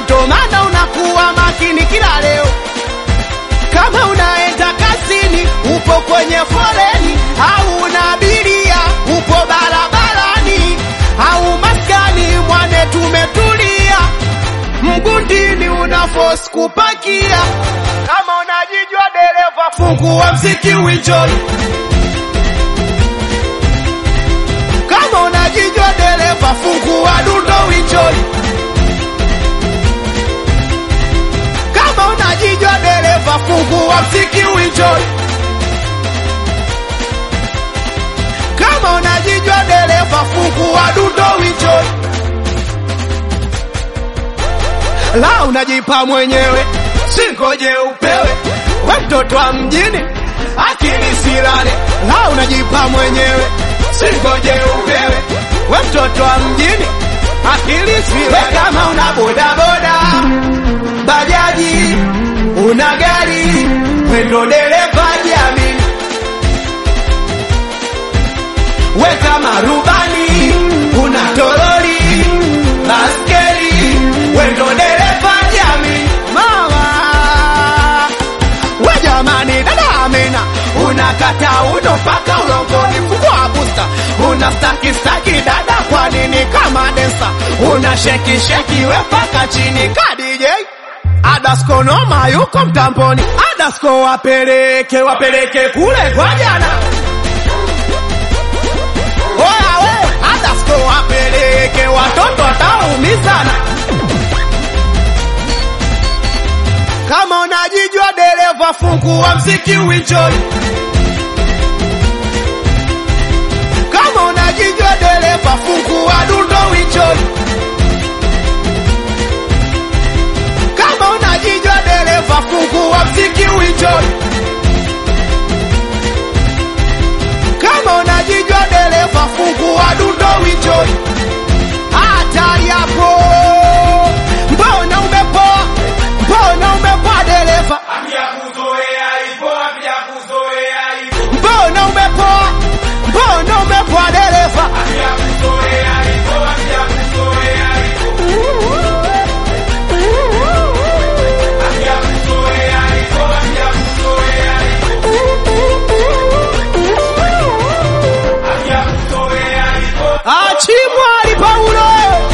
ndo maana unakuwa makini kila leo. Kama unaenda kazini, upo kwenye foleni, au una abiria, upo barabarani, au maskani, mwane tumetulia, mgundini una force kupakia. Kama unajijua dereva, fungua mziki uenjoy. Kama unajijua dereva, fungua dundo uenjoy. Kama unajijua dereva, fungua mziki uenjoy. Kama unajijua dereva, fungua dundo uenjoy. La unajipa mwenyewe, singoje upewe. We mtoto wa mjini, akili silale. La unajipa mwenyewe, singoje upewe. We mtoto wa mjini, akili silale. Kama una bodaboda bajaji, una gari, wendo dereva jiamini. We kama rubani, una toroli, baskeli, wendo dereva jiamini. Mama, we jamani, dada Amina, unakata uno mpaka ulongoni, fungua busta, una staki staki dada, kwa nini kama densa, una sheki sheki we mpaka chini ka DJ Adasko noma yuko mtamboni, Adasko wapeleke wapeleke kule kwa jana. Oya we, Adasko wapeleke watoto wataumizana. Kama unajijua dereva, fungua mziki uenjoy. Kama unajijua dereva, fungua dundo uenjoy. Kama unajijua dereva, fungua mziki uenjoy. Kama unajijua dereva, fungua dundo uenjoy. Hatari hapo, mbona umepoa? Mbona umepoa dereva? Mbona umepoa? Mbona umepoa dereva? Achimwali Paulo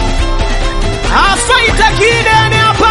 afaita kidene hapa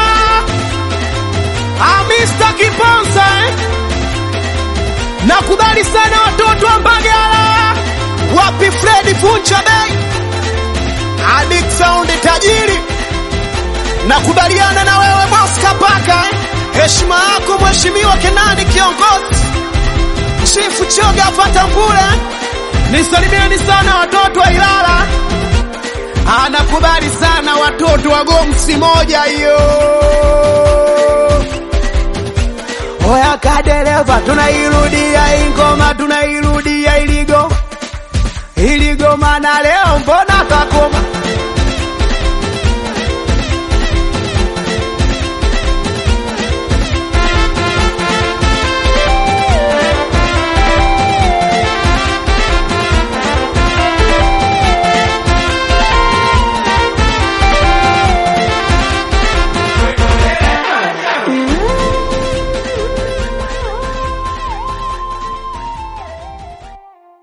Amista Kiponza eh? Nakubali sana watoto wa Mbagala, wapi Fredi Funcha Bay, Adik Sound tajiri, nakubaliana na wewe boss Kapaka eh? Heshima yako mheshimiwa Kenani kiongozi, Chifu Choga afata mbule eh? Nisalimieni sana watoto wa Ilala, anakubali sana watoto wa Gomsi moja hiyo. Oya kadereva, tunairudia ingoma, tunairudia iligo iligoma, na leo mbona kakoma